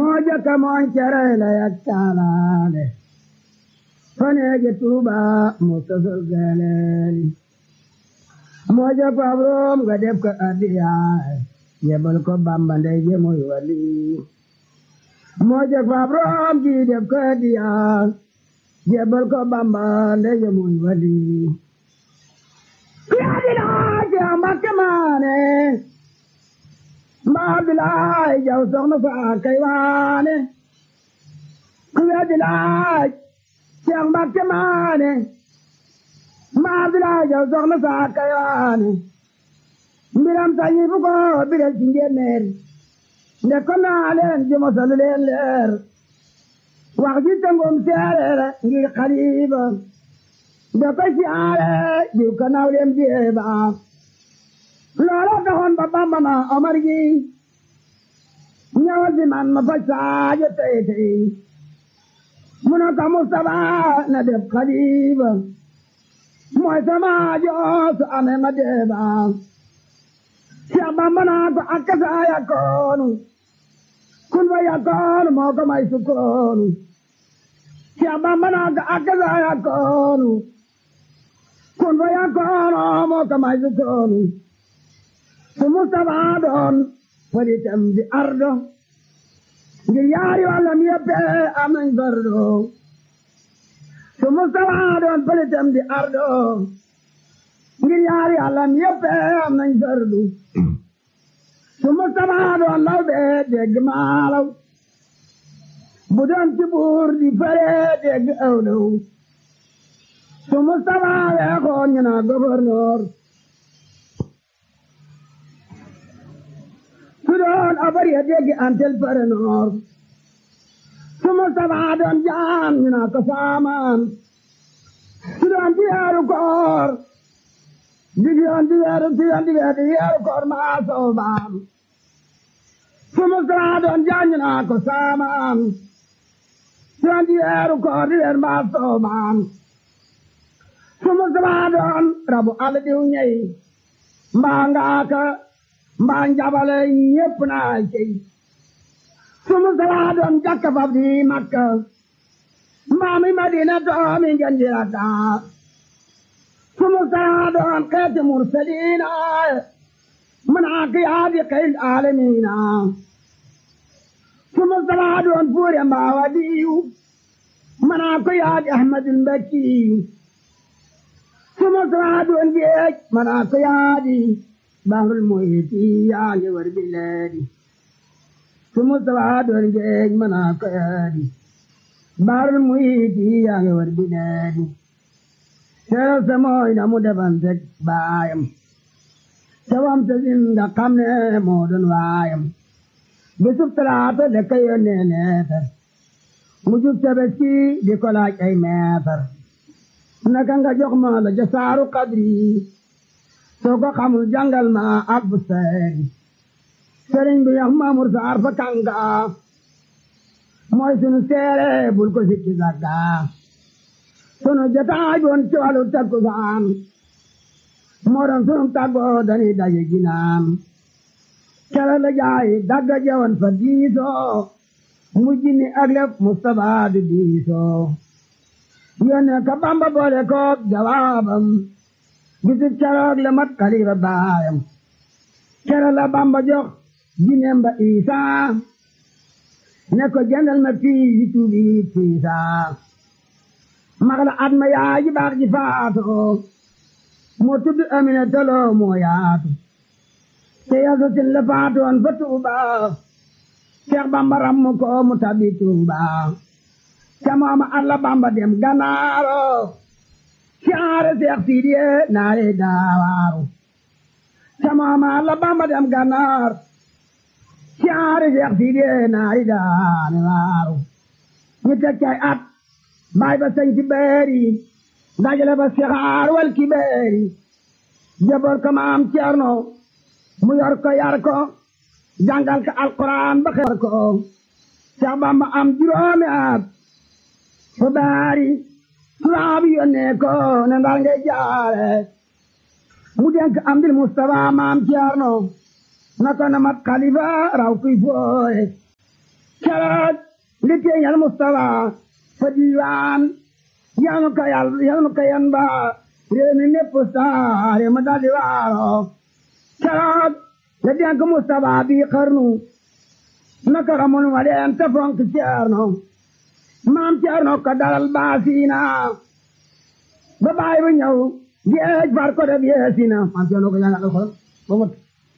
moo jëkka mooñ cere la yak taalaale faneeje tuuba mu sosol geleeli moo jëkk fabroom nga def ko addiyaay yebal ko bamba ndey je muy wali moo jëkk fabroom ji def ko addiyaay yebal ko bamba ndey je muy wali yaadi laaje mbakke maane mbaa bilaay jaw soxna faa kay waane ku yaadi laaj ceex mbakke maane mbaa bilaay jaw soxna faa kay waane mbiram sañi fu ko biral ci njéeméer nde ko naa leen jumosalu leen leer wax ji tëngum seereer ngir xaliba nde ko siyaare jiw ka naw leen jeeba loola taxoon ba bamba na omar gi ñëwal si man ma faj saajo tey tey mu ne ko Mustapha na def xaliba mooy sama joos amee ma deeba Cheikh Bamba naa ko akka saa yakkoonu kun fa yakkoonu moo ko may sukkoonu Cheikh Bamba naa ko akka saa yakkoonu kun fa yakkoonu moo ko may sukkoonu su Mustapha doon falitam di ardo ngir yaari wàllam yëpp am nañ fardo su Mustapha doon falitam di ardo ngir yaari wàllam yëpp am nañ fardu su Mustapha doon law bee dégg maalaw bu doon ci buur di fare dégg awlaw su Mustapha weexoon ñu naa gouverneur su doon abar ya dégg antel parenor su Mustapha doon jaan ñu naa ko saamaan su doon di weeru koor di yoon di weeru di yoon di weeru di weeru koor maa soobaam su Mustapha doon jaan ñu naa ko saamaan su doon di weeru koor di weeru maa soobaam su Mustapha doon rabu àll diw ñey mbaa ngaaka mbaa njabale ñépp naa cey su Mustapha doon jakka fab di Makka mbaa mi Madina doomi ngeen di rakka su Mustapha doon xeeti mursaliina manaa kiyaadi xeyl aalamiina su Mustapha doon fuure mbaa waliyu manaa kiyaadi Ahmadul Mbakkiyu su Mustapha doon géej manaa kiyaadi bahrul muhiti yaa ngi war bileedi su Mustapha doon géej manaa kiyaadi bahrul muhiti yaa ngi war bileedi seeral sa mooy na mu defanteeg baayam te wam te zinda xam ne moo doon waayam bisub talaata de ka yónnee leetar mu jub tabaski di ko laaj ay meetar naka nga jox ma la jasaaru kadri soo ko xamul jàngal ma ak bu seeri sëriñ bi yax maamur saar fa kanga mooy sunu seere bul ko sikki sagga sunu jotaay boon ci wàllu takkusaan moo doon sunu tàggoo dañuy daje ginaan kere la jaay dagga jewoon fa diisoo mujj ni ak lef Mustapha di diisoo yónnee ka Bamba boole koog jawaabam bisib keroog la mat xalifa baayam kere la Bamba jox jineem ba Isaa ne ko jëndal ma fii yi tuubi tiisaa mag la at ma yaay ji baax ji faatoo moo tudd Amina Tolo moo yaatu te yasa sin la faatoon fa Tuuba Seex Bamba rammu ko mu tabi Tuuba ca mooma alla Bamba dem Ganaaro caare Seex Sidiye naare daawaaru ca mooma alla Bamba dem Ganaar caare Seex Sidiye naare daawaaru ñu teg cay at baay ba sañ ci beeri dajale ba sixaar wal ki beeri jaboor ko maam Ceerno mu yor ko yar ko jàngal ko alquran ba xeer ko Seex Bamba am juróomi at fu baari tubaab yónnee ko ne ndar ngay jaare mu denk am dil Mustafa maam Ceerno na ko na mat xalifa raw kuy fooye keroog li teeñal Mustafa fa diiwaan yanu ka yal yanu ka yan ba réew mi mépp saare ma daldi waaro keroog la denk Mustafa bi xarnu naka ramon ma leen te fonk ceerno maam ceerno ko dalal baasiina ba baay bu ñëw géej far ko def yeesina maam ceerno ko jàngal alxuraan ba mot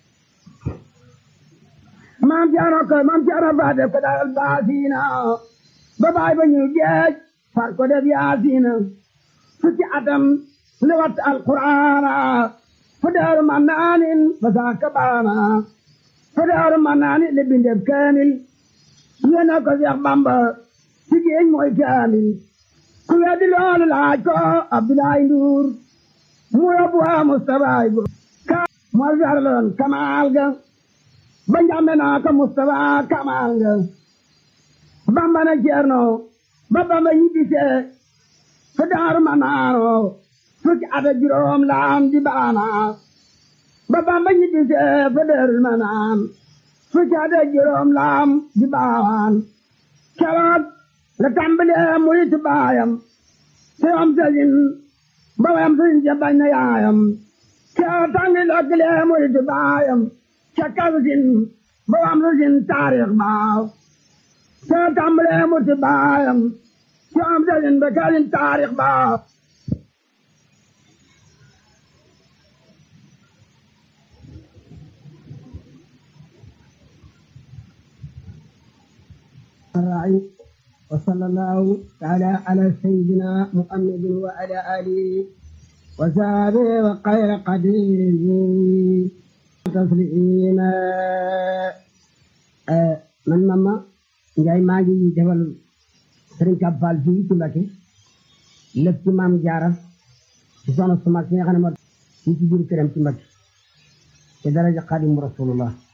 maam ceerno ko maam ceerno fa def ko dalal baasiina ba baay bu ñëw géej far ko def yaasiina fukki atam li wat alquraana fu daaru mannaanin ba saaka baana fu daaru mannaanin li bindeb kaamil yéena ko Seex Bamba ci géej mooy kaamil ku weddi loolu laaj ko Abdoulaye Ndour mu yóbbu waa Mustafa go ka moo jarloon kamaal ga ba njambe naa ko Mustafa kamaal ga Bamba na Ceerno ba Bamba ñibbisee fu daaru mannaano fukki at ak juróom laam di baana ba Bamba ñibbisee fu daaru manaan fukki at ak juróom laam di baawaan keroog la tàmbalee murit baayam te am sëriñ ba wayam sëriñ ja bañ na yaayam keroog tàngi lokkilee murit baayam ca kalsin ba wayam sëriñ taarix baaw te tàmbalee murit baayam te am sëriñ ba kalsin taarix baaw الراعي وصلى الله تعالى على سيدنا محمد وعلى آله وصحبه وخير قديره تسليما man mama Njaay maa ngi defal Sëriñ Kab Fall fii ci Mbakke lépp ci maam Jaara ci soxna su mag si nga xam ne moo fii ci biir këram ci Mbakke ci daraja Xaadimu Rasulullah